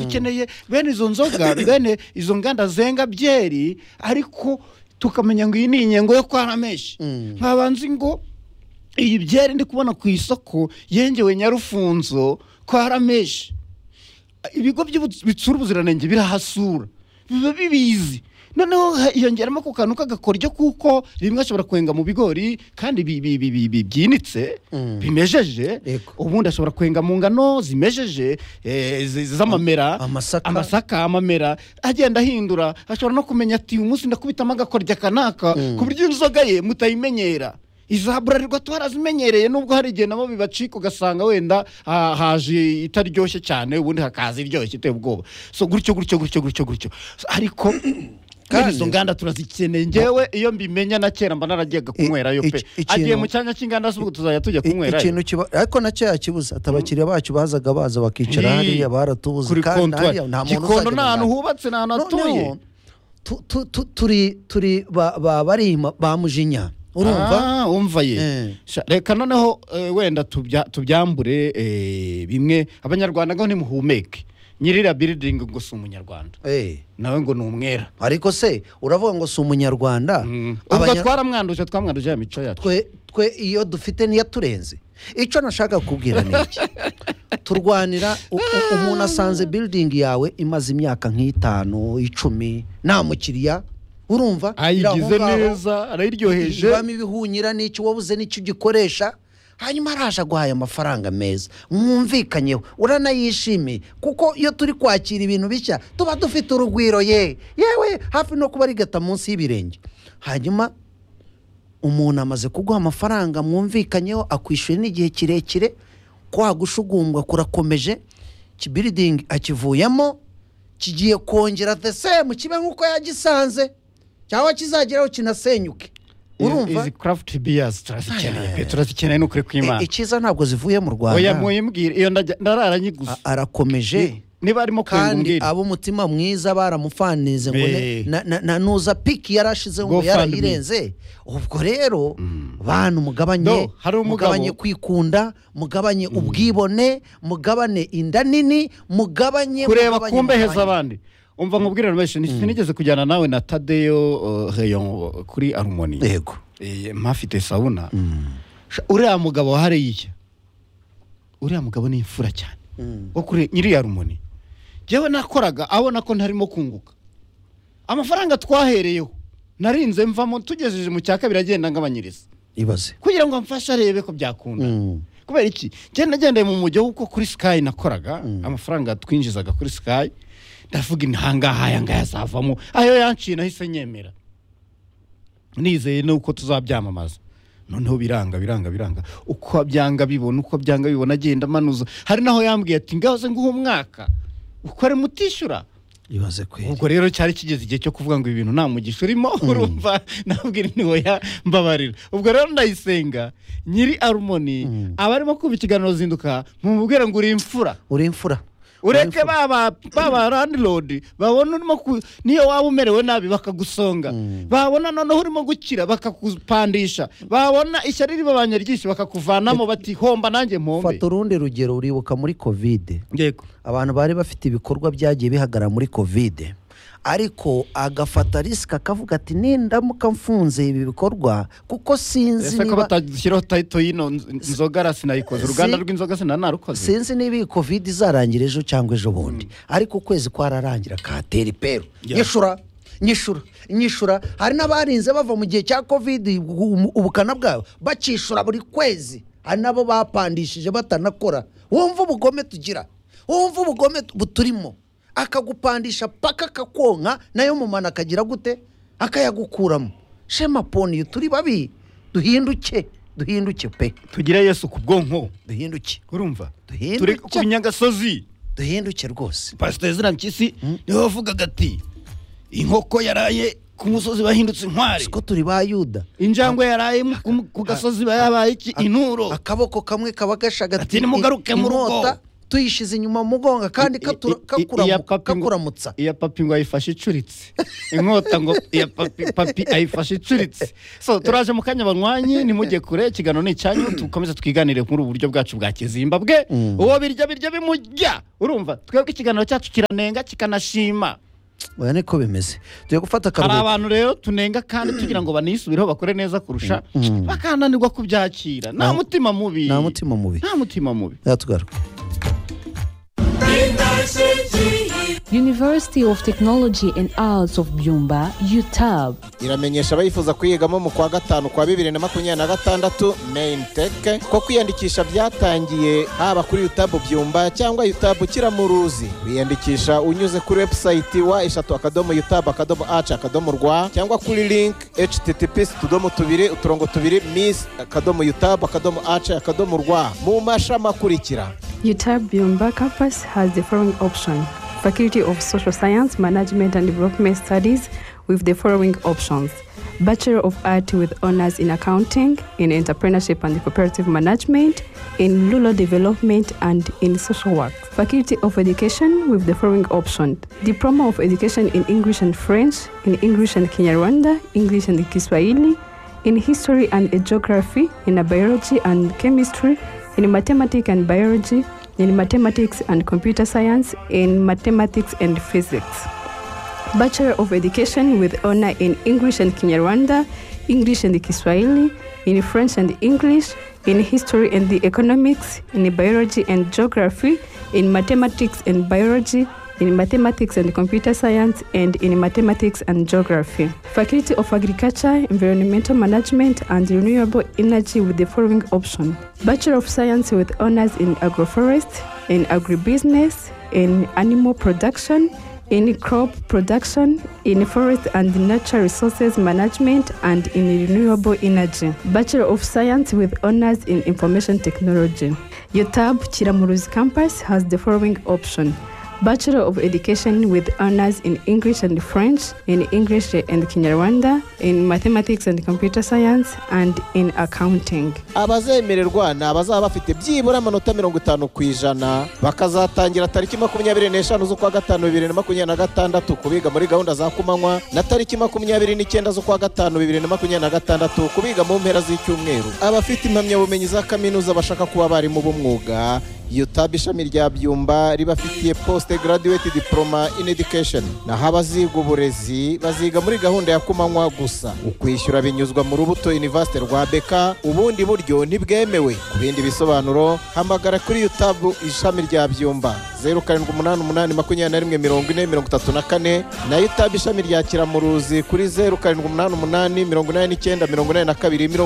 dukeneye bene izo nzoga bene izo nganda zenga byeri ariko tukamenya ngo iyi ni inyengo yo kwa rameshi nkabanzi ngo iyi byeri ndi kubona ku isoko yengewe nyarufunzo kwa rameshi ibigo by'ubu- bitsura ubuziranenge birahasura biba bibizi noneho hiyongeramo ako kantu k'agakoryo kuko rimwe ashobora kwenga mu bigori kandi bi- bi- bi- bi- bi- byinitse Mm. bimejeje Yego. ubundi ashobora kwenga mu ngano zimejeje eh, zi- z'amamera amasaka. amasaka amamera agenda ahindura ashobora no kumenya ati uyu munsi ndakubitamo agakoryo akanaka ku buryo inzoga ye mutayimenyera iza burarirwa twarazimenyereye nubwo hari igihe nabo bibacika ugasanga wenda ah, haje itaryoshye cyane ubundi hakaza iryoshye iteye ubwoba so gutyo gutyo gutyo gutyo gutyo So, ariko kandi Kandi- izo nganda turazikeneye ngewe iyo mbimenya na kera mba narajyaga kunywerayo pe iki- ikintu- agiye mu cyanya cy'inganda z'ubu tuzajya tujya I- kunywerayo ikintu kiba ariko na cya kibuza atabakiriya bacu bazaga baza bakicara Ni- hariya baratubuze kuri kandi kontwari hariya nta muntu gikondo ni uzajya mu ahantu nama. hubatse ni ahantu hatuye noneho tu- tu- tu- turi turi ba- ba- barima ba mujinya urumva Ah, umva ye Eh. Sha- reka noneho eh, wenda tubya- tubyambure eh, bimwe abanyarwanda ngo ntimuhumeke nyirira biridingi ngo si umunyarwanda Eh, nawe ngo ni umwera ariko se uravuga ngo si umunyarwanda ubwo Abanya- twaramwanduje twamwanduje ya mico yacu twe twe iyo dufite ntiyaturenze icyo nashaka kubwira ni iki turwanira u- u- umuntu asanze biridingi yawe imaze imyaka nk'itanu icumi nta mukiriya urumva iri aho ayigize ngaho. neza arayiryoheje ibamo ibihunyira n'icyo wabuze n'icyo ugikoresha hanyuma araje aguhaye amafaranga meza mwumvikanyeho uranayishimiye kuko iyo turi kwakira ibintu bishya tuba dufite urugwiro ye yewe hafi no kuba rigata munsi y'ibirenge hanyuma umuntu amaze kuguha amafaranga mwumvikanyeho akwishyuye n'igihe kirekire kwa gushugumbwa kurakomeje kibiridingi akivuyemo kigiye kongera the same kibe nk'uko yagisanze cyangwa kizageraho kinasenyuke urumva izi craft beers turazikeneye pe turazikeneye n'ukuri E- kw'imana icyiza ntabwo zivuye mu oya rwanda muyimbwire iyo ndajya- ndarara A- nyiguze arakomeje niba arimo kwenga kandi umbwire ab'umutima mwiza baramufanize ngo ne- Eh. na- na- na nuza piki yarashizeho Go ngo fund me. yarayirenze ubwo rero bantu mugabanye Do, hari umugabo- mugabanye kwikunda mugabanye ubwibone mugabane inda nini mugabanye kureba mugabanye- kumbeheza mugabanye. abandi umva nkubwire rwese sinigeze kujyana nawe na tadeyo uh, Rayon, uh, kuri arumoni yego Eh, mpafite sabuna Sha- uriya mugabo hariya uriya mugabo ni imfura cyane wo kuri nyiriya rumoni njyewe nakoraga abona ko ntarimo kunguka amafaranga twahereyeho narinze mvamo tugejeje mu cya kabiri agenda ngabanyiriza ibaze kugira ngo amfashe arebe ko byakunda Mm. kubera iki ngenda nagendeye mu mujyi kuko kuri sikayi nakoraga amafaranga twinjizaga kuri sikayi ndavuga intangaha aya ngaya azavamo ayo yanciye nahise nyemera nizeye nuko tuzabyamamaza noneho biranga biranga biranga uko byanga bibona uko byanga bibona agenda amanuza hari naho yambwiye ati ngaho ze nguha umwaka ukore mutishyura ibaze kweri ubwo rero cyari kigeze igihe cyo kuvuga ngo ibi bintu nta mugisha urimo urumva nabwira ni oya mbabarira ubwo rero ndayisenga nyiri arumoni abarimo kumva ikiganiro zinduka mumubwire ngo uri imfura uri imfura ureke baba baba landirodi babona urimo ku niyo waba umerewe nabi bakagusonga babona noneho urimo gukira bakakupandisha babona ishyari ribabanye ryinshi bakakuvanamo bati homba nanjye mpombe fata urundi rugero uribuka muri kovide yego abantu bari bafite ibikorwa byagiye bihagarara muri kovide ariko agafata risika akavuga ati nindamuka mfunze ibi bikorwa kuko sinzi ese ko niba batashyiraho tayito y'ino nz- nzoga rasinayikoze uruganda rw'inzoga sinanarukoze sinzi niba iyi kovide izarangira ejo cyangwa ejo bundi ariko ukwezi kwararangira katera iperu Yeah. nyishura nyishura nyishura hari n'abarinze bava mu gihe cya kovide ubu- ubukana bwabo bakishura buri kwezi hari n'abo bapandishije batanakora wumva ubugome tugira wumva ubugome tu- buturimo akagupandisha paka akakonka nayo mu mana akagira gute akayagukuramo shema poniyo turi babi duhinduke duhinduke pe tugire yesu ku bwonko duhinduke urumva Duhinduke. turi ku nyagasozi duhinduke rwose pasiteri zirampyisi niwe wavugaga ati inkoko yaraye ku musozi bahindutse inkwari siko turi ba yuda injangwe yaraye mu- ku- ku gasozi yabaye iki inuro akaboko kamwe kaba gashagati Ati, "Nimugaruke mu rugo." inkota tuyishize inyuma mu mugongo kandi I- i- i- i- iya kakuramu- papi ngo- kakuramutsa iya papi ngo ayifashe icuritse inkota ngo iya papi papi ayifashe icuritse so turaje mu kanya banywanyi nimujye kure ikiganiro ni icyanyu dukomeze twiganire muri ubu buryo bwacu bwa kizimbabwe Mm. uwo birya birya bimujya urumva twebwe ikiganiro cyacu kiranenga kikanashima oya niko bimeze tugiye gufata hari akaruhuko abantu rero tunenga kandi tugira ngo banisubireho bakore neza kurusha Mm. bakananirwa kubyakira nta Nta- mutima mubi nta mutima mubi nta mutima mubi yatugaruka University of Technology and Arts of Byumba, UTAB. iramenyesha abayifuza kuyigamo mu kwa gatanu kwa bibiri na makumyabiri na gatandatu main tech ko kwiyandikisha byatangiriye haba kuri yutabu byumba cyangwa yutabu kiramuruzi wiyandikisha unyuze kuri webusayiti wa eshatu akadomo yutabu akadomo aci akadomo rwa cyangwa kuri link https utudomo tubiri uturongo tubiri miss akadomo yutabu akadomo aci akadomo rwa mu mashami akurikira UTAB Byumba campus has the following option Faculty of Social Science, Management and Development Studies with the following options Bachelor of Art with honors in accounting, in entrepreneurship and cooperative management, in rural development and in social work. Faculty of Education with the following option Diploma of Education in English and French, in English and Kinyarwanda, English and Kiswahili, in history and geography, in biology and chemistry, in mathematics and biology, in mathematics and computer science, in mathematics and physics. Bachelor of Education with honor in English and Kinyarwanda, English and Kiswahili, in French and English, in history and the economics, in biology and geography, in mathematics and biology, in mathematics and computer science, and in mathematics and geography. Faculty of Agriculture, Environmental Management, and Renewable Energy with the following option Bachelor of Science with honors in agroforest, in agribusiness, in animal production, in crop production, in forest and natural resources management, and in renewable energy. Bachelor of Science with honors in information technology. UTAB Chiramuruzi campus has the following option. Bachelor of Education with honors in English and French, in English and Kinyarwanda, in mathematics and computer science, and in accounting. abazemererwa ni abazaba bafite byibura amanota mirongo itanu ku ijana bakazatangira tariki makumyabiri n'eshanu z'ukwa gatanu bibiri na makumyabiri na gatandatu kubiga muri gahunda za kumanywa na tariki makumyabiri n'icyenda z'ukwa gatanu bibiri na makumyabiri na gatandatu kubiga mu mpera z'icyumweru abafite impamyabumenyi za kaminuza bashaka kuba abarimu b'umwuga UTAB ishami rya byumba ribafitiye post graduate diploma in education naho abaziga uburezi baziga muri gahunda ya kumanywa gusa ukwishyura binyuzwa mu rubuto university rwa beka ubundi buryo ntibwemewe ku bindi bisobanuro hamagara kuri UTAB ishami rya byumba 0788214034 na UTAB ishami rya kiramuruzi kuri 0788819482